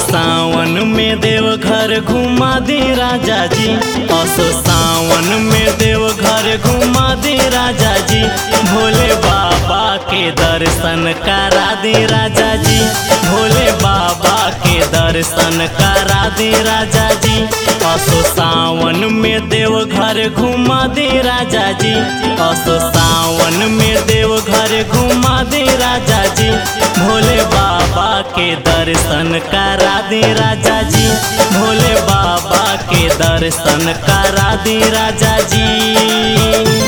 सावन में देव घर घुमा दे राजा जी असो सावन में देव घर घुमा दे राजा जी भोले बाबा के दर्शन करा दे राजा जी भोले बाबा के दर्शन करा दे राजा जी असो सावन में देव घर घुमा दे राजा जी असो सावन में देव घर घुमा दे राजा जी भोले बाबा के दर्शन करा दे राजा जी भोले बाबा के दर्शन करा दे राजा जी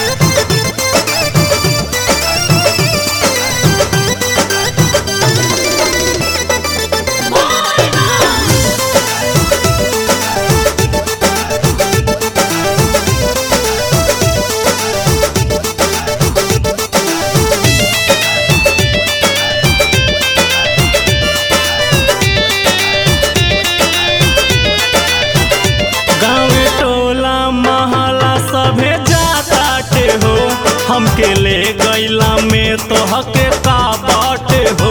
गाँव टोला महला सभे जाताटे हो हमके ले गैला में तो हके का बाटे हो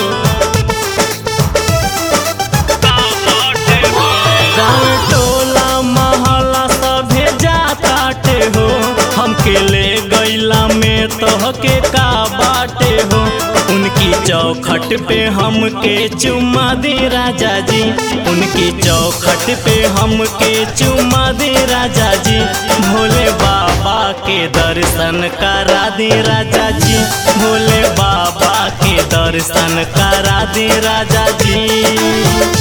गाँव टोला महला सभे जाताटे हो हमके ले गैला में तो हके का बाटे हो उनकी चौखट पे हमके चुमा दे राजा जी उनकी चौखट पे हमके चुमा दे राजा जी भोले बाबा के दर्शन करा दे राजा जी भोले बाबा के दर्शन करा दे राजा जी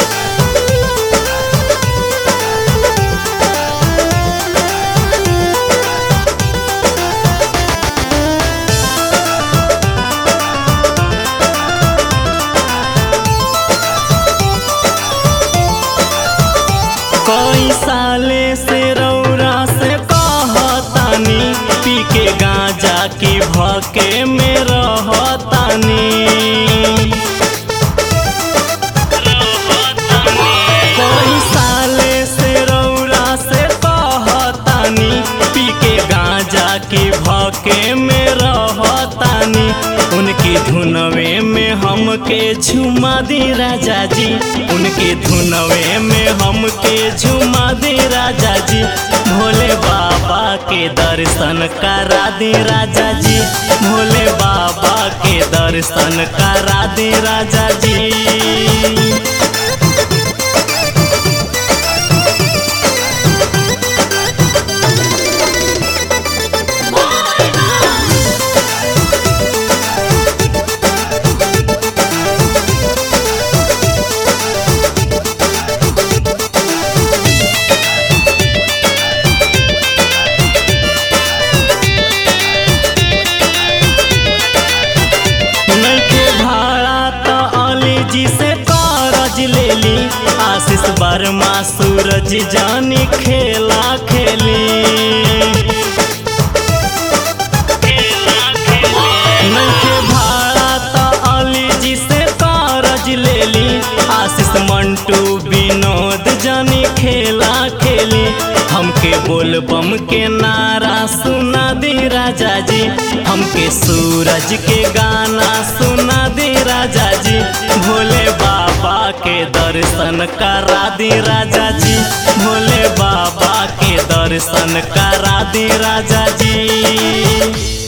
कई साले से रौरा से कहतानी पी के गांजा की भके में रहतानी कई साले से रौरा से कहतानी पी के गांजा की भके में रहतानी उनकी धुनवे में हमके झुमा दे राजा जी उनके धुनवे में हमके झुमा दे राजा जी भोले बाबा के दर्शन करा दे राजा जी भोले बाबा के दर्शन करा दे राजा जी नइखे भाड़ा त अली जी से करज लेली आशीष वर्मा सूरज जानी खेला खेली नइखे भाड़ा त अली जी से करज लेली आशीष मंटू विनोद जानी खेला खेली हमके बोल बम के नारा सुना दे राजा जी हमके सूरज के गाना सुना दे राजा जी भोले बाबा के दर्शन करा दे राजा जी भोले बाबा के दर्शन करा दे राजा जी